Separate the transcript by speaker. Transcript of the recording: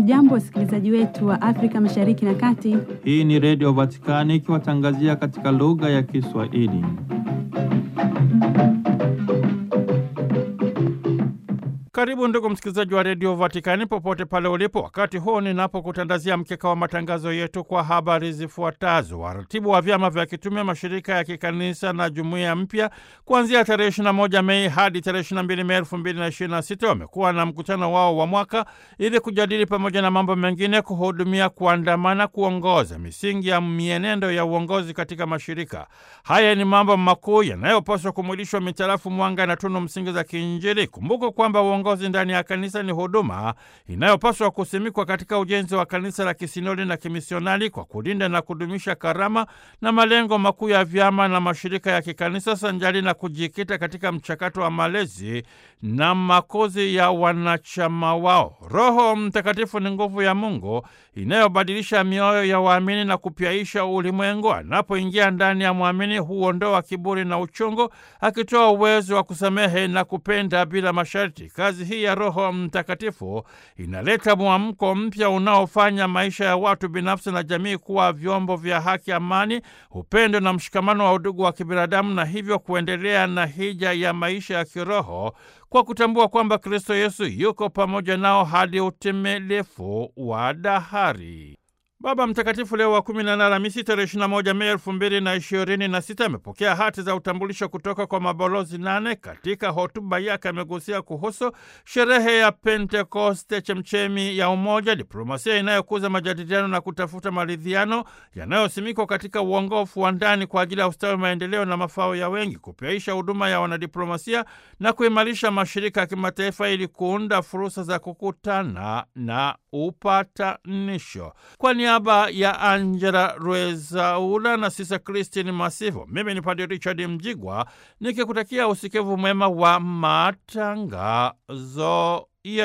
Speaker 1: Hamjambo, wasikilizaji wetu wa Afrika Mashariki na Kati.
Speaker 2: Hii ni Redio Vatikani ikiwatangazia katika lugha ya Kiswahili. Karibu ndugu msikilizaji wa Redio Vatikani popote pale ulipo, wakati huu ninapokutandazia mkeka wa matangazo yetu kwa habari zifuatazo. Waratibu wa vyama vya kitume, mashirika ya kikanisa na jumuiya mpya kuanzia tarehe 21 Mei hadi tarehe 22 Mei 2026 wamekuwa na mkutano wao wa mwaka ili kujadili pamoja na mambo mengine kuhudumia, kuandamana, kuongoza misingi ya mienendo ya uongozi katika mashirika haya. Ni mambo makuu yanayopaswa kumwilishwa mitarafu mwanga na tunu msingi za kiinjili. Kumbuka kwamba uongozi ndani ya kanisa ni huduma inayopaswa kusimikwa katika ujenzi wa kanisa la kisinodi na kimisionari kwa kulinda na kudumisha karama na malengo makuu ya vyama na mashirika ya kikanisa sanjari na kujikita katika mchakato wa malezi na makuzi ya wanachama wao. Roho Mtakatifu ni nguvu ya Mungu inayobadilisha mioyo ya waamini na kupyaisha ulimwengu. Anapoingia ndani ya mwamini, huondoa kiburi na uchungu, akitoa uwezo wa kusamehe na kupenda bila masharti. Kazi hii ya Roho Mtakatifu inaleta mwamko mpya unaofanya maisha ya watu binafsi na jamii kuwa vyombo vya haki, amani, upendo na mshikamano wa udugu wa kibinadamu, na hivyo kuendelea na hija ya maisha ya kiroho kwa kutambua kwamba Kristo Yesu yuko pamoja nao hadi utimilifu wa dahari. Baba Mtakatifu Leo wa kumi na nane Alhamisi tarehe ishirini na moja Mei elfu mbili na ishirini na sita amepokea hati za utambulisho kutoka kwa mabalozi nane. Katika hotuba yake amegusia kuhusu sherehe ya Pentekoste, chemchemi ya umoja, diplomasia inayokuza majadiliano na kutafuta maridhiano yanayosimikwa katika uongofu wa ndani kwa ajili ya ustawi, maendeleo na mafao ya wengi, kupyaisha huduma ya wanadiplomasia na kuimarisha mashirika ya kimataifa ili kuunda fursa za kukutana na upatanisho. Kwa niaba ya Angela Rwezaula na Sisa Christine Masivo, mimi ni Padre Richard Mjigwa nikikutakia usikivu mwema wa matangazo